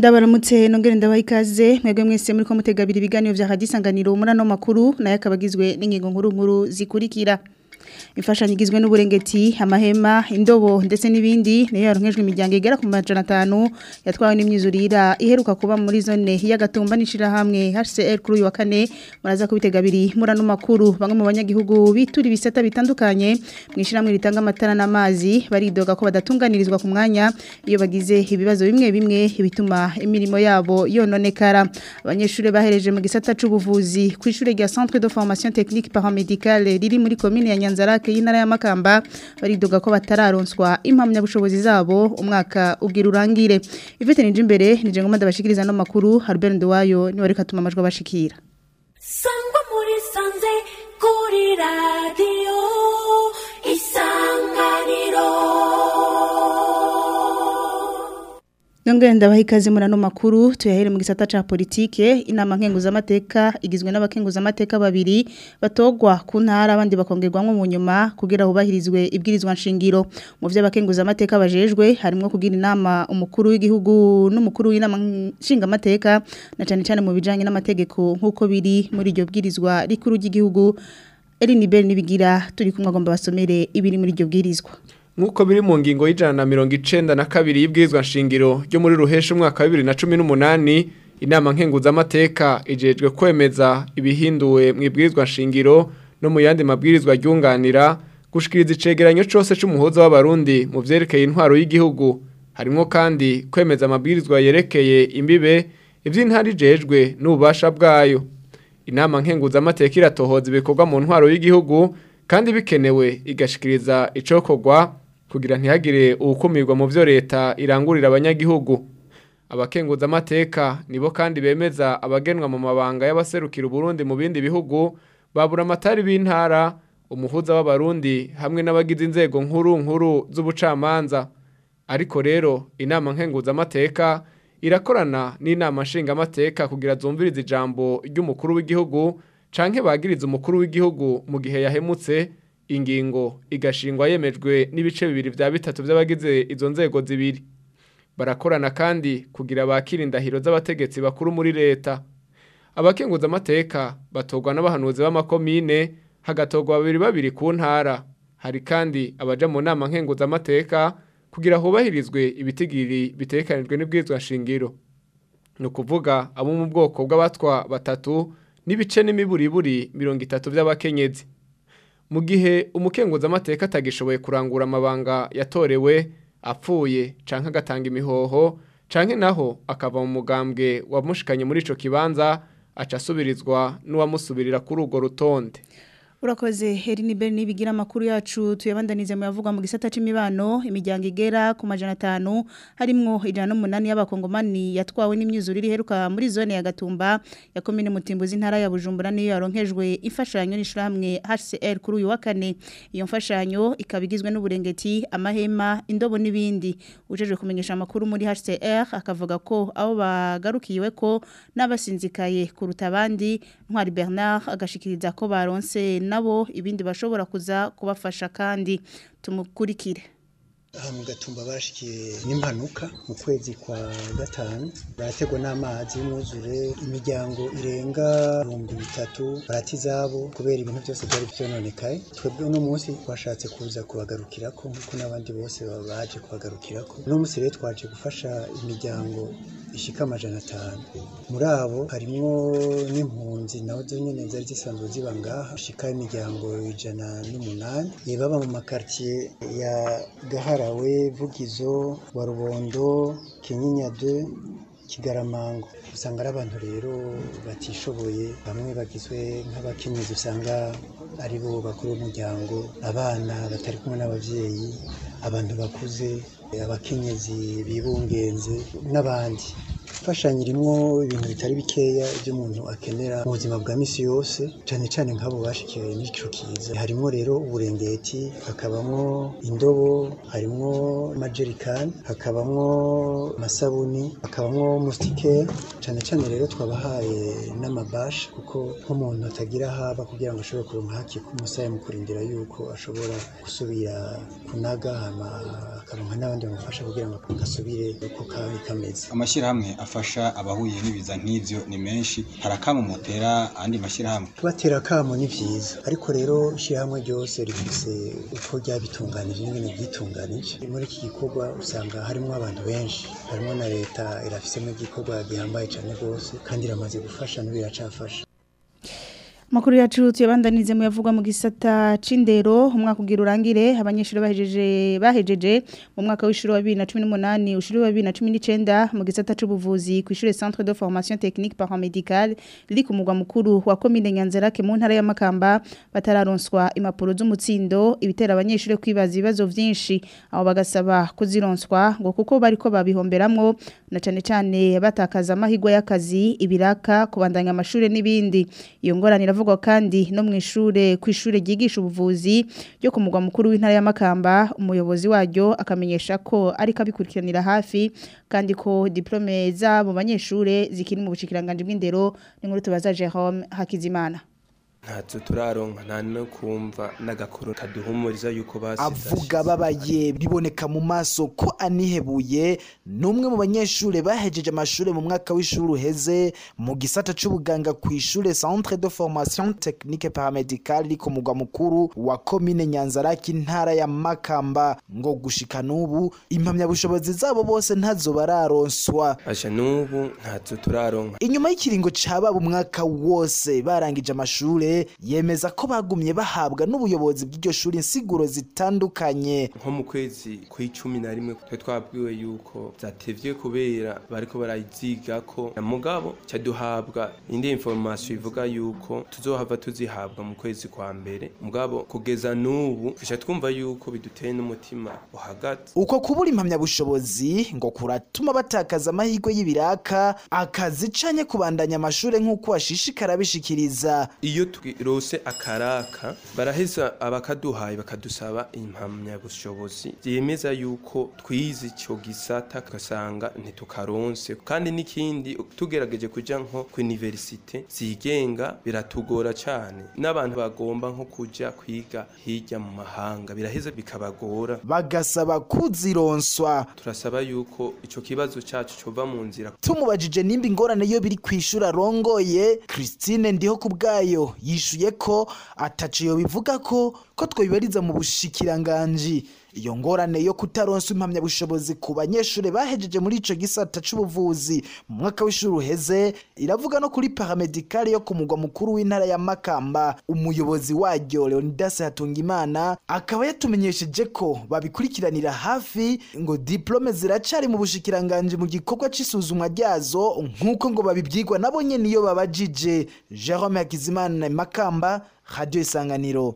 ndabaramutse nongere ndabaha ikaze mwebwe mwese muri ko mutegabira ibiganiro vya hadisanganiro muri ano makuru nayo akabagizwe n'ingingo nkuru nkuru zikurikira imfashanyo igizwe n'uburengeti amahema indobo ndetse n'ibindi niyo yaronkejwe imiryango igera ku majana atanu yatwawe n'imyuzurira iheruka kuba muri zone y'agatumba n'ishirahamwe HCR kuri uyu wa kane muraza kubitegabiri muri ano makuru bamwe mu banyagihugu bitura ibisata bitandukanye mu ishiramwe ritanga amatara n'amazi baridoga ko badatunganirizwa ku mwanya iyo bagize ibibazo bimwe bimwe bituma imirimo yabo yononekara abanyeshuri bahereje mu gisata c'ubuvuzi ku ishure rya Centre de Formation Technique Paramédicale riri muri commune ya Nyanzarake y'intara ya Makamba baridoga ko batararonswa impamya bushobozi zabo umwaka ubwira urangire Ivete nije imbere nije ngoma ndabashikiriza no makuru Harbert Nduwayo ni wari katuma amajwi bashikira Sangwa muri sanze kuri radio isanganiro Nongere ndabaha ikaze muri ano makuru tuyahere mu gisata ca politike inama nkenguza amateka igizwe n'abakenguza amateka babiri batogwa ku ntara abandi bakongerwamwo mu nyuma kugira hubahirizwe ibwirizwa nshingiro mu vyo abakenguza amateka bajejwe harimo kugira inama umukuru w'igihugu n'umukuru w'inama nshinga amateka na cane cane mu bijanye n'amategeko nkuko biri muri iryo bwirizwa rikuru ry'igihugu Eline Bell nibigira turi kumwe agomba basomere ibiri muri iryo bwirizwa Nkuko biri mu ngingo y'ijana na mirongo icenda na kabiri y'ibwirizwa nshingiro ryo muri ruhesha umwaka wa bibiri na cumi n'umunani inama nkenguzamateka ijejwe kwemeza ibihinduwe mu ibwirizwa nshingiro no mu yandi mabwirizwa ryunganira gushikiriza icegeranyo cose c'umuhuza w'abarundi mu vyerekeye intwaro y'igihugu harimwo kandi kwemeza amabwirizwa yerekeye imbibe ivy'intara ijejwe n'ububasha bwayo inama nkenguzamateka iratohoza ibikorwa mu ntwaro y'igihugu kandi bikenewe igashikiriza icokorwa kugira ntihagire uwukumirwa mu vyo leta irangurira abanyagihugu abakenguza amateka nibo kandi bemeza abagenwa mu mabanga y'abaserukira Burundi mu bindi bihugu babura amatari b'intara umuhuza w'abarundi hamwe n'abagize inzego nkuru nkuru z'ubucamanza ariko rero inama nkenguza amateka irakorana n'inama nshinga amateka kugira zumvirize ijambo ry'umukuru w'igihugu canke bagiriza umukuru w'igihugu mu gihe yahemutse ingingo igashingwa yemejwe n'ibice bibiri vya bitatu vy'abagize izo nzego zibiri barakorana kandi kugira bakira indahiro z'abategetsi bakuru muri leta abakenguza amateka batorwa n'abahanuzi b'amakomine hagatorwa babiri babiri ku ntara hari kandi abaja mu nama nkenguza amateka kugira hubahirizwe ibitigiri bitekanijwe n'ibwirizwa shingiro ni ukuvuga abo mu bwoko bw'abatwa batatu n'ibice n'imiburiburi mirongo itatu by'abakenyezi mu gihe umukenguza amateka atagishoboye kurangura amabanga yatorewe apfuye canke agatanga imihoho canke naho akava mu mugambwe wamushikanye muri ico kibanza aca asubirizwa n'uwamusubirira kuri urwo rutonde Urakoze Herini Bell nibigira makuru yacu tuyabandanize mu yavuga mu gisata c'imibano imiryango igera ku majana 5 harimwo ijana n'umunani y'abakongomani yatwawe n'imyuzurire iheruka muri zone ya Gatumba ya commune Mutimbuzi ntara ya Bujumbura niyo yaronkejwe imfashanyo n'ishiramwe HCR kuri uyu wa kane iyo mfashanyo ikabigizwe n'uburengeti amahema indobo n'ibindi ujeje kumenyesha amakuru muri HCR akavuga ko abo bagarukiwe ko n'abasinzikaye kuruta abandi Ntwari Bernard agashikiriza ko baronse nabo ibindi bashobora kuza kubafasha kandi tumukurikire aha mu gatumba bashikiye n'impanuka mu kwezi kwa gatanu barategwa n'amazi y'umwuzure imiryango irenga ibihumbi bitatu barata izabo kubera ibintu byose byari byononekaye twebwe uno munsi twashatse kuza kubagarukirako nk'uko n'abandi bose baba baje kubagarukirako uno munsi rero twaje gufasha imiryango ishika amajana atanu muri abo harimwo n'impunzi naho zo nyene zari zisanzwe ziba ngaha ishika imiryango ijana n'umunani baba mu makartier ya gaharawe vugizo wa rubondo kinyinya 2 kigaramango usanga ari abantu rero batishoboye bamwe bagizwe nk'abakenyezi usanga ari bo bakuru b'umuryango abana batari kumwe n'abavyeyi abantu bakuze abakenyezi bibungenze n'abandi imfashanyo irimwo ibintu bitari bikeya ibyo umuntu akenera mu buzima bwa misi yose cyane cyane nk'abo bashikiwe n'ico kiza harimwo rero uburengeti hakabamwo indobo harimwo amajerikani hakabamwo amasabuni hakabamwo musitike cyane cyane rero twabahaye n'amabashi kuko nk'umuntu atagira haba kugira ngo ashobore kuronka haki k'umusaya mu kurindira yuko ashobora gusubira kunaga hama akaronka n'abandi bamufasha kugira ngo gasubire uko kari kameze amashyirahamwe afasha abahuye n'ibiza nk'ivyo ni menshi harakama mutera andi mashyirahamwe kubatera akamo ni vyiza ariko rero ishyirahamwe ryose rifise uko ryabitunganije n'ingene ryitunganije muri iki gikorwa usanga harimo abantu benshi harimo na leta irafisemo igikorwa gihambaye cyane rwose kandi iramaze gufasha n'ubu iracafasha Makuru yacu tuyabandanize mu yavugwa mu gisata c'indero umwaka ugira urangire abanyeshuri bahejeje bahejeje mu mwaka w'ishuri wa 2018 ushuri wa 2019 mu gisata c'ubuvuzi ku ishure Centre de Formation Technique Paramédicale riri ku mugwa mukuru wa commune Nyanzarake mu ntara ya Makamba batararonswa impapuro z'umutsindo ibitera abanyeshuri kwibaza ibibazo vyinshi abo bagasaba kuzironswa ngo kuko bariko babihomberamwo na cane cane batakaza amahigwa y'akazi ibiraka kubandanya amashure n'ibindi iyo ngorane iravugwa kandi no mu ishure ku ishure ryigisha ubuvuzi ryo ku mugwa mukuru w'intara ya Makamba umuyobozi waryo akamenyesha ko ariko abikurikiranira hafi kandi ko diplome zabo banyeshure zikiri mu bushikiranganje bw'indero n'inkuru tubaza Jerome Hakizimana ntazo turaronka nta no kumva n'agakoro kaduhumuriza yuko basize avuga babaye biboneka mu maso ko anihebuye n'umwe mu banyeshure bahejeje amashure mu mwaka w'ishuri uheze mu gisata c'ubuganga ku ishure Centre de Formation Technique Paramédicale iri ku mugwa mukuru wa commune Nyanzaraki intara ya Makamba ngo gushika n'ubu impamyabushobozi zabo bose ntazo bararonswa aje n'ubu ntazo turaronka inyuma y'ikiringo cababa umwaka wose barangije amashure yemeza ko bagumye bahabwa n'ubuyobozi bw'iryo shuri insiguro zitandukanye nko mu kwezi kw'icumi na rimwe twe twabwiwe yuko zatevye kubera bariko barayiziga ko na mugabo cyaduhabwa indi information ivuga yuko tuzohava tuzihabwa mu kwezi kwa mbere mugabo kugeza n'ubu fisha twumva yuko biduteye n'umutima uhagaze uko kubura impamyabushobozi ngo kuratuma batakaza amahirwe y'ibiraka akazi canye kubandanya amashure nk'uko bashishikara bishikiriza iyo twirose akaraka baraheza abakaduhaye bakadusaba impamyabushobozi yemeza yuko twize ico gisata tugasanga ntitukaronse kandi n'ikindi tugerageje kuja nko ku universite zigenga biratugora cane n'abantu bagomba nko kuja kwiga hirya mu mahanga biraheza bikabagora bagasaba kuzironswa turasaba yuko ico kibazo cacu cova mu nzira tumubajije nimba ingorane yo biri kwishura arongoye Christine ndiho kubgayo yishuye ko ataciyo bivuga ko ko twibariza mu bushikiranganji iyo ngorane yo kutaronsa impamyabushobozi ku banyeshure bahejeje muri ico gisata c'ubuvuzi mu mwaka w'ishuri uheze iravuga no kuri paramedicale yo ku mugwa mukuru w'intara ya Makamba umuyobozi waryo Leonidas Hatungimana akaba yatumenyesheje ko babikurikiranira hafi ngo diplome ziracari mu bushikiranganji mu gikorwa c'isuzumwa ryazo nk'uko ngo babibyigwa nabo nyene iyo babajije Jerome Hakizimana Makamba Radio Isanganiro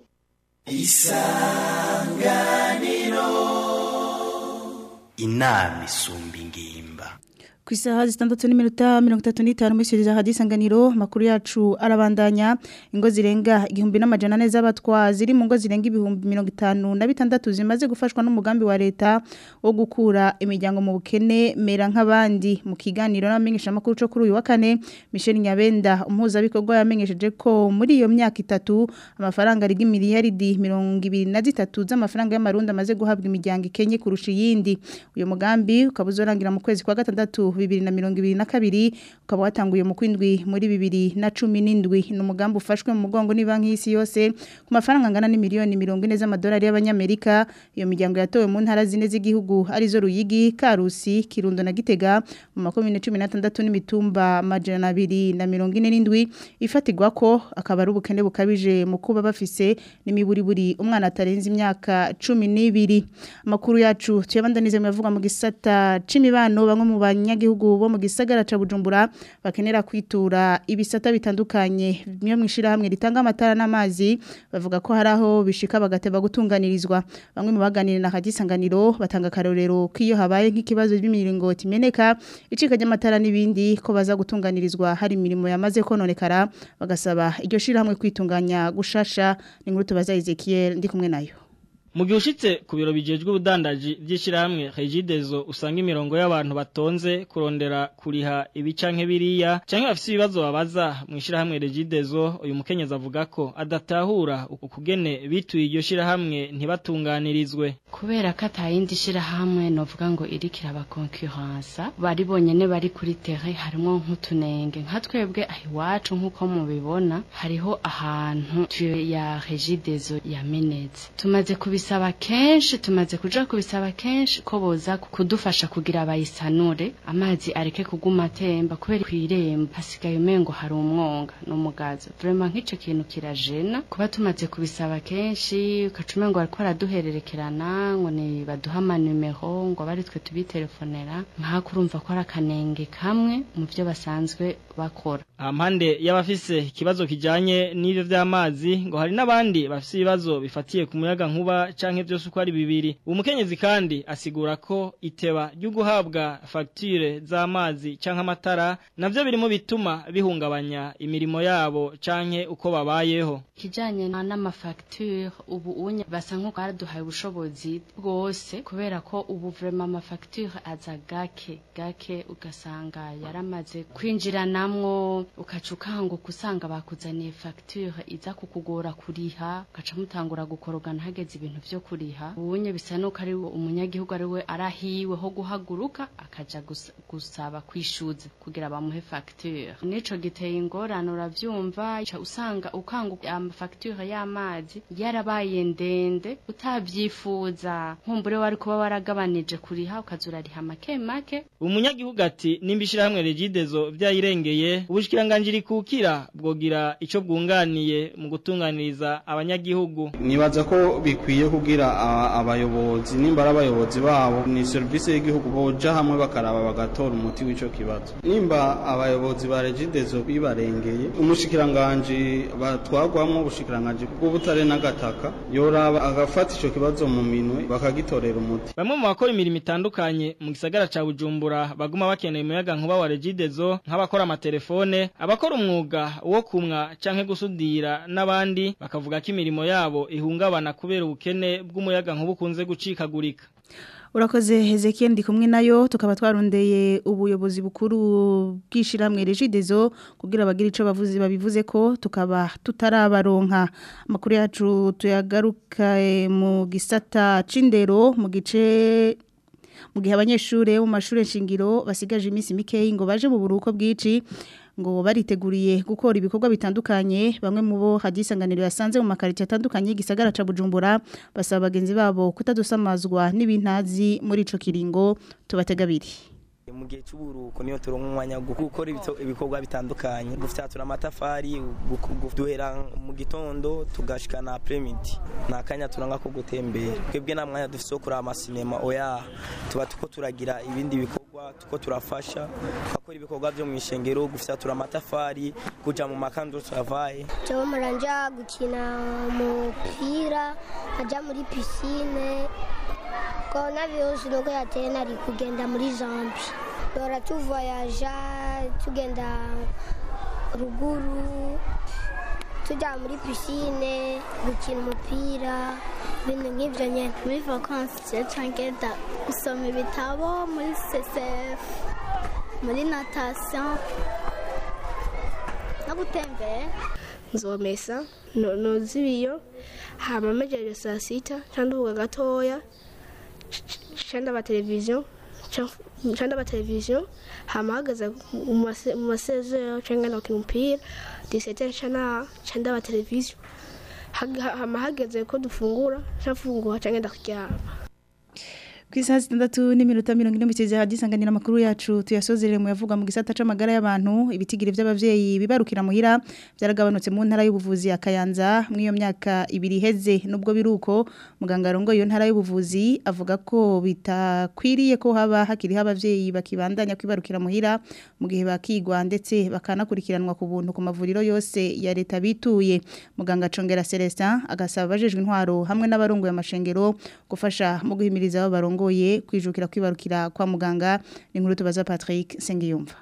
inama isumba ingimba ku isaha zitandatu n'iminota mirongo itatu n'itanu muri siriza hadisanganiro makuru yacu arabandanya ingo zirenga igihumbi n'amajana ane z'abatwa ziri mu ngo zirenga ibihumbi mirongo itanu na bitandatu zimaze gufashwa n'umugambi wa leta wo gukura imiryango mu bukene mera nk'abandi mu kiganiro n'abamenyeshamakuru cyo kuri uyu wa kane Michel Nyabenda umuhuzabikorwa yamenyesheje ko muri iyo myaka itatu amafaranga ari miliyaridi mirongo ibiri na zitatu z'amafaranga y'amarundi amaze guhabwa imiryango ikenye kurusha iyindi uyu mugambi ukaba uzorangira mu kwezi kwa gatandatu bibiri na mirongo ibiri na kabiri ukaba watanguye mu kwindwi muri bibiri na cumi n'indwi ni umugambi ufashwe mu mugongo ni banki y'isi yose ku mafaranga angana n'imiliyoni mirongo ine z'amadolari y'abanyamerika iyo miryango yatowe mu ntara zine z'igihugu arizo ruyigi karusi kirundo na gitega mu makumyabiri cumi n'atandatu n'imitumba amajana abiri na mirongo ine n'indwi ifatirwa ko akaba ari ubukene bukabije mu kuba bafise n'imiburiburi umwana atarenze imyaka cumi n'ibiri amakuru yacu tuyabandanize mu yavuga mu gisata c'imibano bamwe mu banyagihugu abanyagihugu bo mu gisagara ca Bujumbura bakenera kwitura ibisata bitandukanye bimwe mu ishirahamwe ritanga amatara n'amazi bavuga ko hari aho bishika bagateba gutunganirizwa bamwe mu baganira na hadisanganiro batanga karorero kiyo habaye nk'ikibazo by'imiringoti imeneka icika ry'amatara n'ibindi ko baza gutunganirizwa hari imirimo yamaze kononekara bagasaba iryo shirahamwe kwitunganya gushasha ni nkuru tubaza Ezekiel ndi kumwe nayo mu gihe ushitse ku biro bijejwe ubudandaji by'ishirahamwe Regidezo usanga imirongo y'abantu batonze kurondera kuriha ibicanke biriya canke bafise ibibazo babaza mu ishirahamwe Regidezo uyu mukenyezi avuga ko adatahura ukugene bituye iryo shirahamwe ntibatunganirizwe kubera ko atayindi shirahamwe novuga ngo irikira aba concurrence bari bonyene bari kuri terrain harimo nk'utunenge nka twebwe ahiwacu nk'uko mubibona hariho ahantu tuyo ya Regidezo yamenetse tumaze kubisaba kenshi tumaze kuja kubisaba kenshi ko boza kudufasha kugira bayisanure amazi areke kuguma atemba kubera kwiremba hasigaye umengo hari umwonga n'umugazo vraiment nk'ico kintu kirajena kuba tumaze kubisaba kenshi ukacume ngo bariko baraduhererekerana ngo ni baduha amanumero ngo bari twe tubitelefonera nk'ako urumva ko ari akanenge kamwe mu byo basanzwe bakora ampande y'abafise ikibazo kijanye n'ivyo vy'amazi ngo hari n'abandi bafise ibibazo bifatiye ku muyaga nkuba canke vyose uko ari bibiri umukenyezi kandi asigura ko iteba ryo guhabwa facture z'amazi canke amatara navyo biri mu bituma bihungabanya imirimo yabo canke uko babayeho kijanye n'amafacture ubu unye basa nk'uko baraduhaye ubushobozi bwose kubera ko ubu vraiment amafacture aza gake gake ugasanga yaramaze kwinjiranamwo ukaca ukanguka usanga bakuzaniye facture iza kukugora kuriha ugaca mutangura gukorogana hageze ibintu vyo kuriha ubunye bisa nuko ari umunyagihugu ari we arahiwe ho guhaguruka akaja gusa- gusaba kwishuza kugira bamuhe facture nico giteye ingorane uravyumva uca usanga ukanguka amafacture y'amazi yarabaye ndende utabyifuza nkumbure wari kuba waragabanije kuriha ukaza urariha make make umunyagihugu ati nimba ishirahamwe Regidezo vyayirengeye ubushikiranganje rikukira bwogira ico bwunganiye mu gutunganiriza abanyagihugu nibaza ko bikwiye kugira a- abayobozi nimba ari abayobozi babo ni serivisi y'igihugu boja hamwe bakaraba bagatora umuti w'ico kibazo nimba abayobozi ba regidezo bibarengeye umushikiranganji batwagwamwo ubushikiranganji bw'ubutare n'agataka yoraba agafata ico kibazo mu minwe bakagitorera umuti Bamwe mu bakora imirimo itandukanye mu gisagara ca Bujumbura baguma bakeneye umuyaga nkuba wa Regidezo nk'abakora amatelefone abakora umwuga wo kumwa canke gusudira n'abandi bakavuga ko imirimo yabo ihungabana kubera ubukene bw'umuyaga nkuba ukunze gucikagurika Urakoze Hezekiel ndi kumwe nayo tukaba twarondeye ubuyobozi bukuru bw'ishiramwe Regidezo kugira bagira ico bavuze babivuze ko tukaba tutarabaronka amakuru yacu tuyagaruka eh, mu gisata cindero mu gice mu gihe abanyeshure mu mashure shingiro basigaje iminsi mikeyi ngo baje mu buruko bwici ngo bariteguriye gukora ibikorwa bitandukanye bamwe mu bo hadisanganiro yasanze mu makarito atandukanye y'igisagara ca Bujumbura basaba bagenzi babo kutadusamazwa n'ibintazi muri ico kiringo tubategabiri mu gihe cy'uburuko niyo turonka umwanya wo gukora ibito- ibikorwa bitandukanye gufyatura amatafari gu- gu- duhera mu gitondo tugashikana apremidi nta kanya turanga ko gutembera twebwe nta mwanya dufise wo kuraba amasinema oya tuba tuko turagira ibindi bikorwa tuko turafasha twakora ibikorwa vyo mu ishengero gufyatura amatafari kuja mu makando travaye jewe muranja gukina umupira aja muri pisine korona virusi nuko yateye nari kugenda muri zambi dora tuvoyaja tugenda ruguru tujya muri pisine gukina umupira ibintu nk'ibyo nyine muri vakansi cyangwa gusoma ibitabo muri ccf muri natasiyo no gutembera nzomesa no- noza ibiyo hama mejeje saa sita candubuga gatoya candaba televiziyo candaba televiziyo hama hagaze mu mase- mu masezero canke nakina umupira disete cana candaba televiziyo Hag- hama hageze ko dufungura cafungura canke ndakuryama Ku isaha zitandatu n'iminota mirongo ine mu kigega hadisanganira amakuru yacu tuyasozerere mu yavuga mu gisata c'amagara y'abantu ibitigiri by'abavyeyi bibarukira muhira byaragabanutse mu ntara y'ubuvuzi ya Kayanza mu iyo myaka ibiri heze nubwo biruko muganga rongo iyo ntara y'ubuvuzi avuga ko bitakwiriye ko haba hakiri abavyeyi bakibandanya kwibarukira muhira mu gihe bakigwa ndetse bakanakurikiranwa ku buntu ku mavuriro yose ya leta bituye muganga Congera Celestin agasaba abajejwe intwaro hamwe n'abarongoye amashengero gufasha mu guhimiriza abo barongoye kwijukira kwibarukira kwa muganga ni nkuru tubaza Patrick Sengiyumva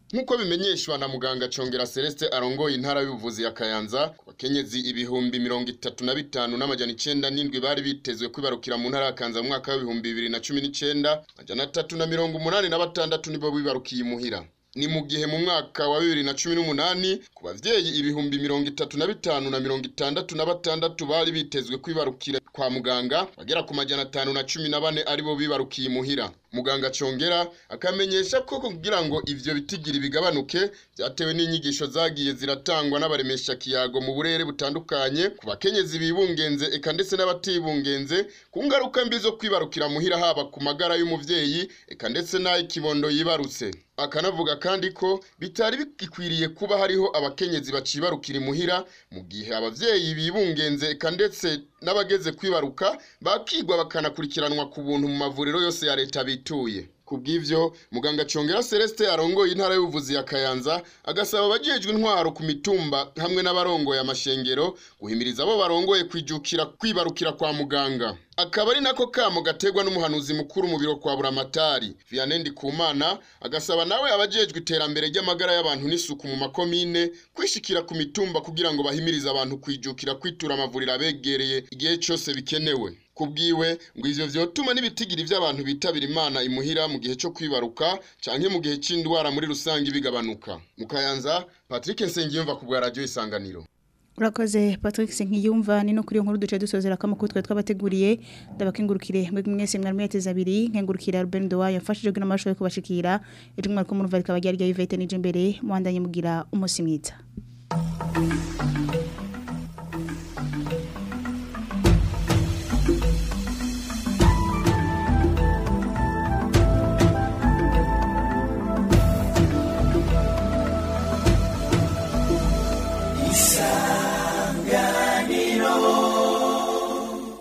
nk'uko bimenyeshwa na muganga Congera Celeste arongoye intara y'ubuvuzi ya Kayanza ku bakenyezi ibihumbi mirongo itatu na bitanu n'amajana icenda n'indwi bari bitezwe kwibarukira mu ntara ya Kayanza mu mwaka w'ibihumbi bibiri na cumi n'icenda amajana atatu na mirongo umunani na batandatu nibo bibarukiye imuhira ni mu gihe mu mwaka wa bibiri na cumi n'umunani ku bavyeyi ibihumbi mirongo itatu na bitanu na mirongo itandatu na batandatu bari bitezwe kwibarukira kwa muganga bagera ku majana atanu na cumi na bane aribo bibarukiye imuhira muganga congera akamenyesha ko kugira ngo ivyo bitigiri bigabanuke byatewe n'inyigisho zagiye ziratangwa n'abaremesha kiyago mu burere butandukanye ku bakenyezi bibungenze eka ndetse n'abatibungenze ku ngaruka mbi zo kwibarukira muhira haba ku magara y'umuvyeyi eka ndetse n'ay'ikibondo yibarutse akanavuga kandi ko bitari bigikwiriye kuba hariho abakenyezi bacibarukira imuhira mu gihe abavyeyi bibungenze eka ndetse n'abageze kwibaruka bakigwa bakanakurikiranwa ku buntu mu mavuriro yose ya leta bituye kubw'ivyo muganga Congera Celeste arongoye intara y'ubuvuzi ya Kayanza agasaba abajejwe intwaro ku mitumba hamwe n'abarongoye amashengero guhimiriza abo barongoye kwijukira kwibarukira kwa muganga akaba ari nako kamo gategwa n'umuhanuzi mukuru mu biro kwa buramatari Vianney Ndikumana agasaba nawe abajejwe iterambere ry'amagara y'abantu n'isuku mu makomine kwishikira ku mitumba kugira ngo bahimirize abantu kwijukira kwitura amavuriro abegereye igihe cyose bikenewe kubwiwe ngo ivyo vyotuma n'ibitigiri vy'abantu bitabira imana imuhira mu gihe cyo kwibaruka canke mu gihe c'indwara muri rusange bigabanuka mu Kayanza Patrick Nsengiyumva ku bwa radio isanganiro Urakoze Patrick Senkiyumva ni no kuri iyo nkuru duce dusozera kama kutwe twabateguriye ndabakengurukire mwe mwese mwari mweteza abiri nkengurukira Ruben Dowa yafashije gina amashoye kubashikira ejo mwari ko mu ruvari kabajya rya Yvette nije imbere muhandanye mugira umusi mwiza